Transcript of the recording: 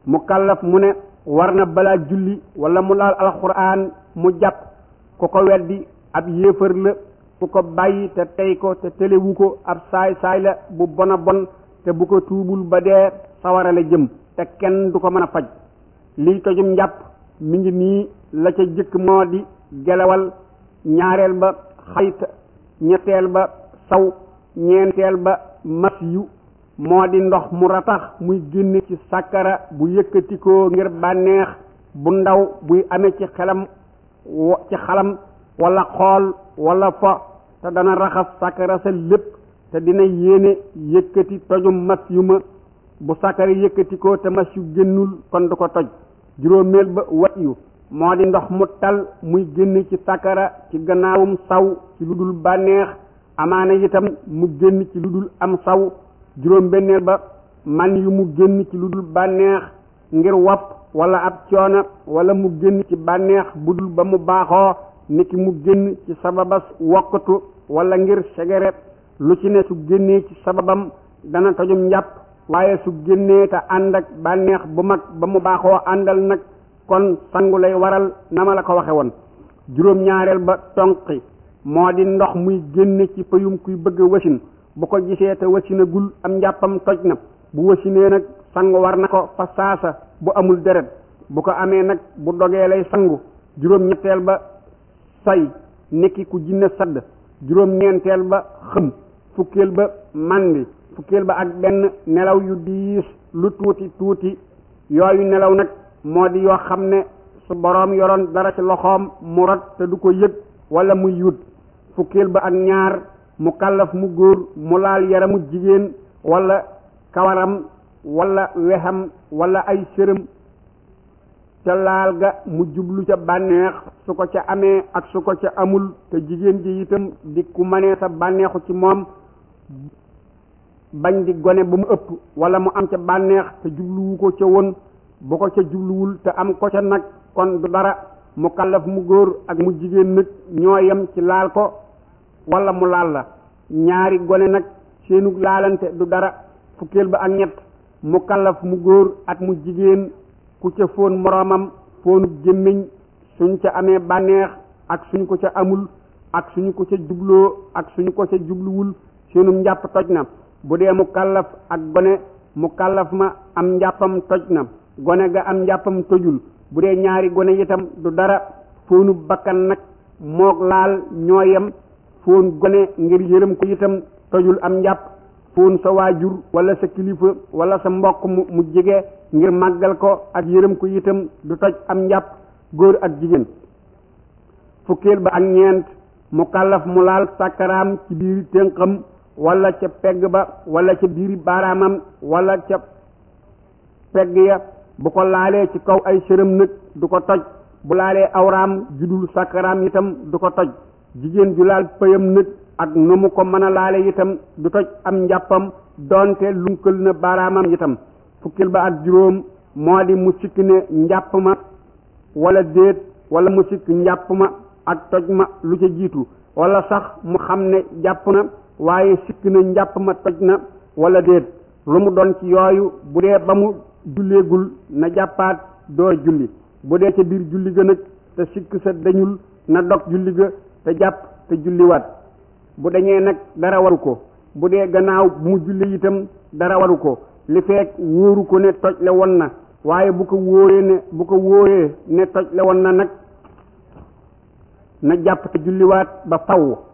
mu kallaf mu ne war na balaa julli wala mu laal alxuraan mu jàpp ku ko weddi ab yéefar la ku ko bàyyi te tey ko te telewu ko ab saay saay la bu bona bon te bu ko tuubul ba dee sawara la jëm te kenn du ko mën a faj liy tojum njàpp mi ngi nii la ca jëkk moo di gelawal ñaareel ba xayt ñetteel ba saw ñeenteel ba mas yu moo di ndox mu ratax muy génn ci sàkkara bu yëkkatikoo ngir bànneex bu ndaw buy amee ci xelam ci xalam wala xool wala fo te dana raxas sàkkara sa lépp te dina yéene yëkkati tojum mas yu ma bu sàkkara yëkkatikoo te mas yu génnul kon du ko toj juróomeel ba wat yu moo di ndox mu tal muy génn ci sàkkara ci gannaawum saw ci lu dul bànneex amaana itam mu génn ci lu dul am saw juróom benneel ba man yu mu génn ci lu dul bànneex ngir wopp wala ab coono wala mu génn ci bànneex bu dul ba mu baaxoo niki mu génn ci sababas wokkatu wala ngir segere lu ci ne su génnee ci sababam dana tojum njàpp waaye su génnee te ànd ak bànneex bu mag ba mu baaxoo àndal nag kon sangu lay waral na ma la ko waxe woon juróom ñaareel ba tonqi moo di ndox muy génne ci payum kuy bëgg wasin bu ko gisee te wasinagul am njàppam toj na bu wasinee nag sangu war na ko fa saasa bu amul deret bu ko amee nag bu dogee lay sangu juróom ñetteel ba say nekki ku jinne sadd juróom ñeenteel ba xëm fukkeel ba màndi fukkeel ba ak benn nelaw yu diis lu tuuti tuuti yooyu nelaw nag moo di yoo xam ne su boroom yoroon dara ci loxoom mu rot te du ko yëg wala muy yut fukkeel ba ak ñaar mu kàllaf mu góor mu laal yaramu jigéen wala kawaram wala wexam wala ay sërëm ca laal ga mu jublu ca bànneex su ko ca amee ak su ko ca amul te jigéen ji itam di ku mënee sa bànneexu ci moom bañ di gone ba mu ëpp wala mu am ca bànneex te jubluwu ko ca woon bu ko ca jubluwul te am ko ca nag kon du dara mu kàllaf mu góor ak mu jigéen nag ñoo yem ci laal ko wala mu laal la ñaari gone nag seenu laalante du dara fukkeel ba ak ñett mu kàllaf mu góor ak mu jigéen ku ca foon moroomam foonu gémmiñ suñ ca amee bànneex ak suñ ko ca amul ak suñu ko ca jubloo ak suñu ko ca jubluwul seenum njàpp toj na bu dee mu kàllaf ak gone mu kàllaf ma am njàppam toj na gone ga am njàppam tojul bu dee ñaari gone itam du dara foonu bakkan nag moog laal ñoo yem foon gone ngir yërëm ko itam tojul am njàpp foon sa waajur wala sa kilifa wala sa mbokk mu mu jege ngir màggal ko ak yërëm ko itam du toj am njàpp góor ak jigéen fukkeel ba ak ñeent mu kàllaf mu laal sàkkaraam ci biir tënqam wala ca pegg ba wala ca biiri baaraamam wala ca pegg ya bu ko laalee ci kaw ay sërëm nag du ko toj bu laalee awraam judul sàkkaraam itam du ko toj jigéen ju laal pëyam nag ak nu mu ko mën a laale itam du toj am njàppam doonte lunkal na baaraamam itam fukkil ba ak juróom moo di mu sikk ne njàpp ma wala déet wala mu sikk njàpp ma ak toj ma lu ca jiitu wala sax mu xam ne jàpp na waaye sikk na njàpp ma toj na wala déet lu mu doon ci yooyu bu dee ba mu julleegul na jàppaat door julli bu dee ca biir julli ga nag te sikk sa dañul na dog julli ga te jàpp te julliwaat bu dañee nag dara waru ko bu dee gannaaw bu mu julli itam dara waru ko li fekk wóoru ko ne toj la woon na waaye bu ko wóoree ne bu ko wóoree ne toj la woon na nag na jàpp te julliwaat ba faw